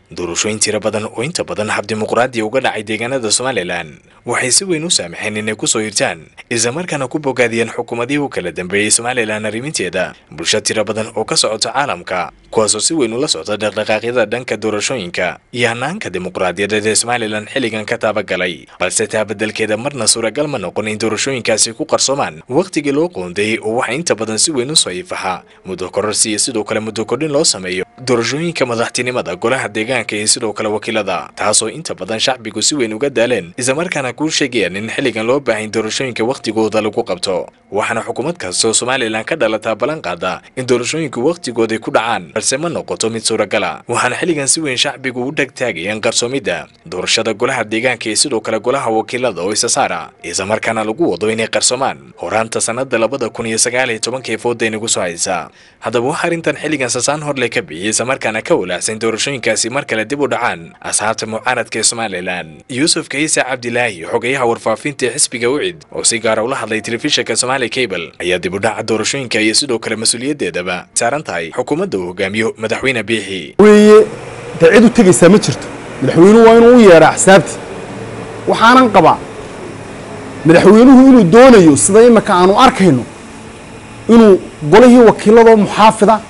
doorashooyin tiro badan oo inta badan hab dimuqraadi uga dhacay deegaanada somalilan waxay si weyn u saamaxeen inay kusoo hirtaan islamarkaana ku bogaadiyeen xukuumadihii u kala dambeeyey somalilan arriminteeda bulsho tiro badan oo ka socota caalamka kuwaasoo si weyn ula socda dhaqdhaqaaqyada dhanka doorashooyinka iyo hanaanka dimuqraadiyadeed ee somalilan xilligan ka taabagalay balse taa beddelkeeda marna suuragal ma noqon in doorashooyinkaasi ku qarsoomaan wakhtigii loo qoondeeyey oo waxaa inta badan si weyn u soo ifaxa muddo kororsi iyo sidoo kale muddo kordhin loo sameeyo doorashooyinka madaxtinimada golaha deegaanka iyo sidoo kale wakiilada taasoo inta badan shacbigu si weyn uga daaleen islamarkaana kuu sheegayaan in xilligan loo baahan doorashooyinka wakhtigooda lagu qabto waxaana xukuumad kastoo somalilan ka dhalataa ballan qaada in doorashooyinku wakhtigooday ku dhacaan balse ma noqoto mid suuragala waxaana xilligan si weyn shacbigu u dhegtaagayeen qarsoomidda doorashada golaha deegaanka iyo sidoo kale golaha wakiilada oo isa saara islamarkaana lagu wado inay qarsoomaan horaanta sanada labada kun iyo sagaal iyo tobankii fooda inagu soo haysa haddaba waxaa arrintan xilligan sasaan horle ka bixiyey islamarkaana ka walaacsan doorashooyinkaasi mar kale dib u dhacaan asxaabta mucaaradka ee somalilan yuusuf kaisa cabdilaahi xogayaha warfaafinta ee xisbiga ucid oo si gaara ula hadlay telefishinka somali cable ayaa dib u dhaca doorashooyinka iyo sidoo kale mas-uuliyaddeedaba saaran tahay xukuumadda uu hogaamiyo madaxweyne biixi weye dee cid u tegaysaa ma jirto madaxweynuhu waa inuu u yeedha axsaabti waxaanan qabaa madaxweynuhu inuu doonayo sida imika aanu arkayno inuu golihii wakiiladoo muxaafida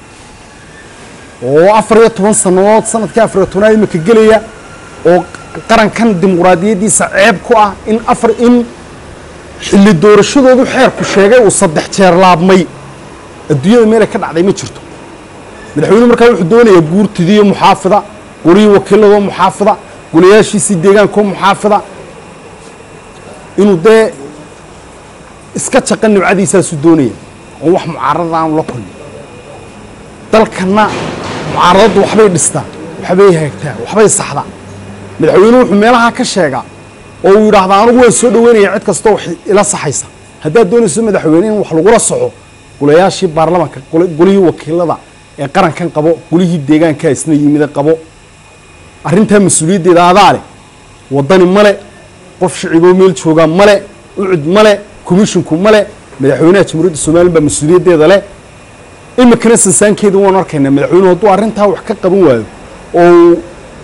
oo afar iyo toban sannadood sanadkii afar iyo tobnaad imika gelaya oo qarankan dimuqraadiyaddiisa ceeb ku ah in afar in xilli doorashadoodu xeerku sheegay uu saddex jeer laabmay adduunyada meelay ka dhacday ma jirto madaxweynuhu markaa wuxuu doonayaa guurtidiiyo muxaafida golihii wakiiladoo muxaafida golayaashiisii deegaankoo muxaafida inuu dee iska jaqa nimcadiisaasuu doonaya oo wax mucaarada aanu la kulmin dalkanna mucaaradaddu waxbay dhistaa waxbay haagtaa waxbay saxdaa madaxweynuhu wuxuu meelahaa ka sheegaa oo uu yidhaahdaa anugu waan soo dhaweynaya cid kastoo wax ila saxaysa haddaad doonayso madaxweyne in wax lagula soco golayaashii baarlamaanka golihii wakiilada ee qarankan qabo golihii deegaankaa isna yimida qabo arrintaa mas-uuliyaddeeda adaa leh waddani male qof shiciboo meel joogaa male ucud male komishinku male madaxweynaha jamhuuriyadda somalilan baa mas-uuliyaddeeda leh imikana sansaankeeda waanu arkaynaa madaxweynuhu hadduu arrintaa wax ka qaban waayo oo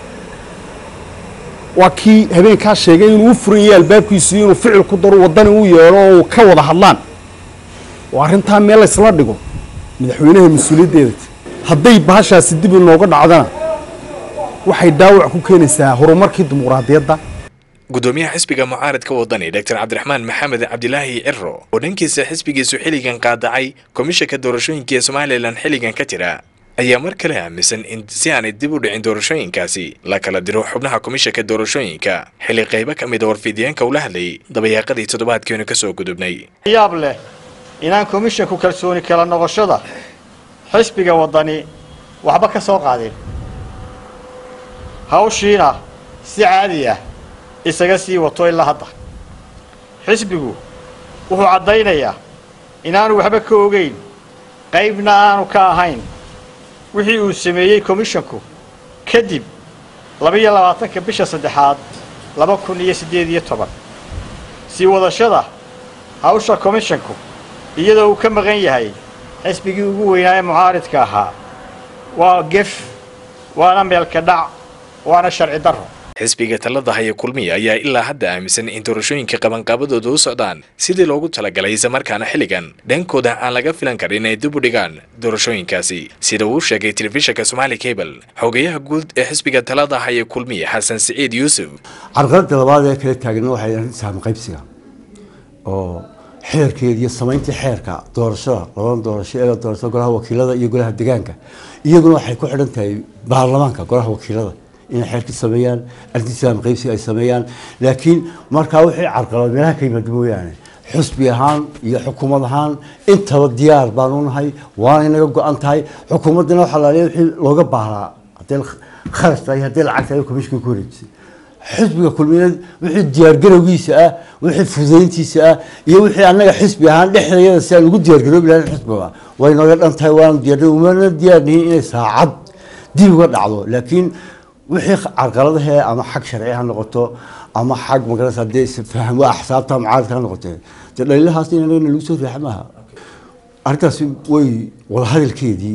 waa kii habeenkaa sheegay inuu u furan yahay albaabkiisu inuu ficil ku daro waddani u yeedho oo ka wada hadlaan oo arrintaa meel laysla dhigo madaxweynaha mas-uuliyaddeeda hadday bahashaasi dib inooga dhacdana waxay dhaawac ku keenaysaa horumarkii dimuqraadiyadda gudoomiyaha xisbiga mucaaradka wadani dr cabdiraxmaan maxamed cabdilaahi ciro oo dhankiisa xisbigiisu xilligan qaadacay komishanka doorashooyinka ee somalilan xilligan ka jira ayaa mar kale aaminsan in si aanay dib u dhicin doorashooyinkaasi la kala diro xubnaha komishanka doorashooyinka xilli qaybo ka mid a warfidyaanka ula hadlayay dabayaaqadii toddobaadkeenu ka soo gudubnay yaab leh inaan komishanku kalsooni kala noqoshada xisbiga waddani waxba ka soo qaadin hawshiina si caadi ah isaga sii wato ilaa hadda xisbigu wuxuu caddaynayaa inaanu waxba ka ogeyn qaybna aanu ka ahayn wixii uu sameeyey komishanku kadib labaiyo labaatanka bisha saddexaad laba kun iyo siddeed iyo toban sii wadashada hawsha komishanku iyadoo uu ka maqan yahay xisbigii ugu weynaa ee mucaaridka ahaa waa gef waana meelka dhac waana sharci darro xisbiga talada haya kulmiya ayaa ilaa hadda aaminsan in doorashooyinka qabanqaabadooda u socdaan sidii loogu talagalay islamarkaana xilligan dhankooda aan laga filan karin inay dib u dhigaan doorashooyinkaasi sida uu sheegay telefishinka somali cable xogayaha guud ee xisbiga talada haya kulmiya xasan siciid yuusuf carqaladda labaad ee kala taagna waxay arrinta saami qaybsiga oo xeerkeeda iyo samayntii xeerka doorashada labada doorasho ee doorashada golaha wakiilada iyo golaha deegaanka iyaguna waxay ku xidhan tahay baarlamaanka golaha wakiilada inay xeerkii sameeyaan arrintiisaam qaybsiga ay sameeyaan laakiin markaa wixii carqalad meelaha ka yimaado mooyaane xusbi ahaan iyo xukuumad ahaan intaba diyaar baan u nahay waana inaga go-an tahay xukuumaddana waxaa laaliya wixii looga baahnaa haddii kharash tahay haddii lacag tahay komishinka ku wareejisay xisbiga kulmiyeed wixii diyaargarowgiisa ah wixii fudayntiisa ah iyo wixii annaga xisbi ahaan dhexdeeda si aan ugu diyaargaroobi lahayn xisbiga way nooga dhan tahay waanu diyaar umana diyaarnihin inay saacad dib uga dhacdo laakiin wixii carqaladahee ama xag sharci ha noqoto ama xag magarasa hadee isfaham waa axsaabta mucaaradka ha noqotee dee dhaliilahaas in anagana lagu soo riixa maaha arrintaasi way wadahadalkeedii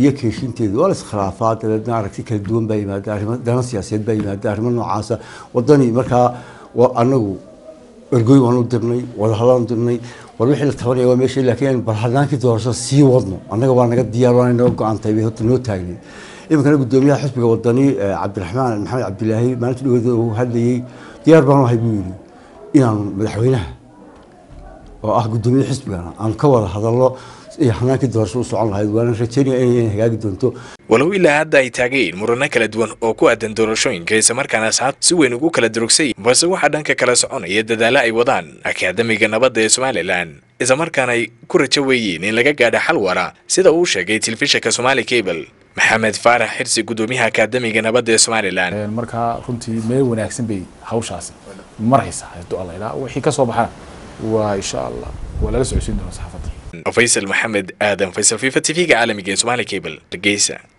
iyo keeshinteedu waa la iskhilaafaa dabeedna aragti kala duwan baa yimaada arrimo dana siyaasadeed baa yimaada arrimo noocaasa wadani markaa wa- anagu ergoy waanu dirnay wadahadaan dirnay war wixii la tabanaya waa meesha laakiin bal hadaankii doorashada sii wadno annaga waa naga diyaar waana naga go-antay bay horta noo taagneed iminkana gudoomiyaha xisbiga wadani eh, cabdiraxmaan maxamed cabdilaahi maalinta dhaweeda uu hadlayey diyaar baanu ahay buu yidhi inaanu madaxweynaha oo ah gudoomiye xisbigana aan ka wada hadalno iyo hanaankii doorasho u socon lahayd waana rajeynaya inay hagaagi doonto walow ilaa hadda ay taageen murano kala duwan oo ku aadan doorashooyinka islamarkaana asxaabta si weyn ugu kala durugsay balse waxaa dhanka kala soconaya dadaalo ay wadaan akaadamiga nabadda ee somalilan islamarkaana ay ku rajo weeyeen in laga gaadho xal wara sida uu sheegay telefishinka somaali cable maxamed faarax xirsi gudoomiyaha akaadamiga nabadda ee somalilan markaa runtii meel wanaagsan bay hawshaasi maraysaa hadduu alla ilaa wixii ka soo baxana waa insha allah waa lala socodsiin doonaa saxaafadda faysal maxamed aadan faysal fifa tv-ga caalamiga ee somaali cable hargeysa